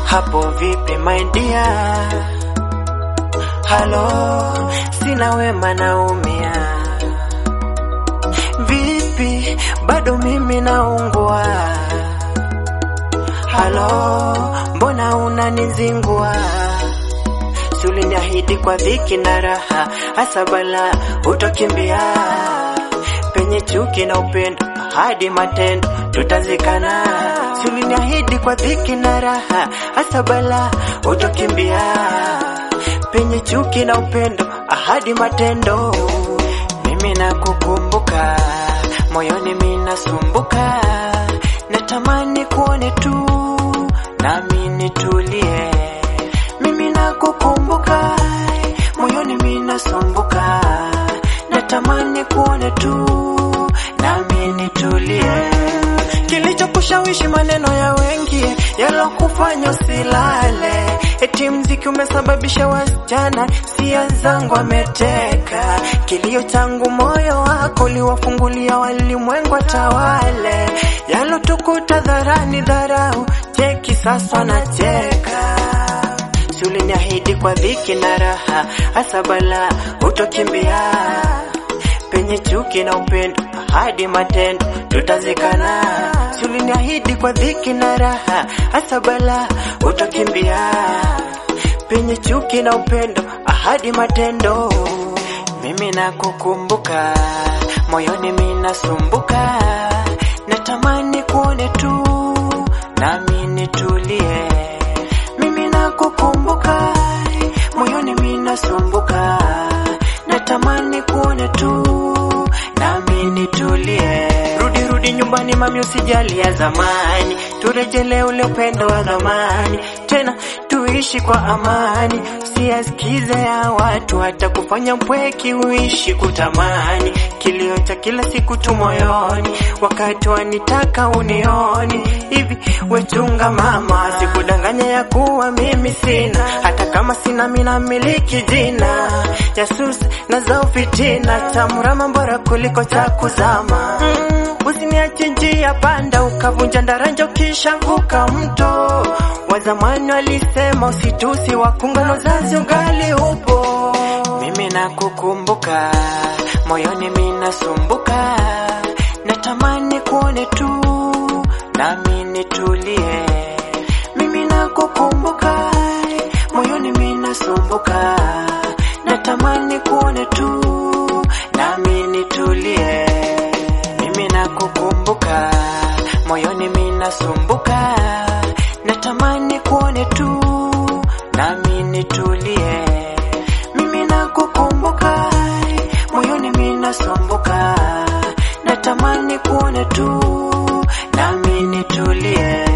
hapo vipi my dear? Halo, sina wema naumia. Vipi, bado mimi naungua? Halo, mbona unanizingua? Si uliniahidi kwa dhiki na raha, hasa bala utakimbia. Penye chuki na upendo, hadi matendo tutazikana. Si uliniahidi kwa dhiki na raha, hasa bala utakimbia. Penye chuki na upendo, ahadi matendo. Mimi nakukumbuka, moyoni mimi nasumbuka, natamani kuone tu, nami nitulie. Mimi nakukumbuka, moyoni mimi nasumbuka, natamani kuone tu, nami nitulie. Kilichokushawishi maneno ya wengi yalokufanya usilale, eti mziki umesababisha wasichana sia zangu ameteka. Kilio changu moyo wako uliwafungulia walimwengu watawale, yalotukuta dharani dharau, cheki sasa nacheka. Si uliniahidi kwa dhiki na raha, hasa bala utokimbia penye chuki na upendo hadi matendo tutazikana. Si uliniahidi kwa dhiki na raha, hasa bala utakimbia. Penye chuki na upendo ahadi matendo, mimi nakukumbuka, moyoni mimi nasumbuka, natamani kuone tu, nami nitulie. Mimi nakukumbuka, moyoni mimi nasumbuka, natamani kuone tu, nami nitulie. Rudi rudi nyumbani mami, usijali ya zamani, turejelee ule upendo wa zamani, tena tuishi kwa amani, usiyasikize ya watu, hata kufanya mpweki uishi kutamani, kilio cha kila siku tu moyoni, wakati wanitaka unioni hivi, wechunga mama, sikudanganya ya kuwa mimi sina, hata kama sina mina miliki jina jasusi na za ufitina, chamurama bora kuliko cha kuzama mm. Usiniache njia panda ukavunja daraja ukishavuka mto. Wa zamani walisema usitusi wakunga na uzazi ugali upo. Mimi nakukumbuka, moyoni mimi nasumbuka, natamani kuone tu, nami nitulie. Mimi nakukumbuka, moyoni mimi nasumbuka, natamani kuone tu, nami nitulie. Mimi nakukumbuka, moyoni mimi nasumbuka, natamani kuone tu, nami nitulie. Mimi nakukumbuka, moyoni mimi nasumbuka, natamani kuone tu, nami nitulie.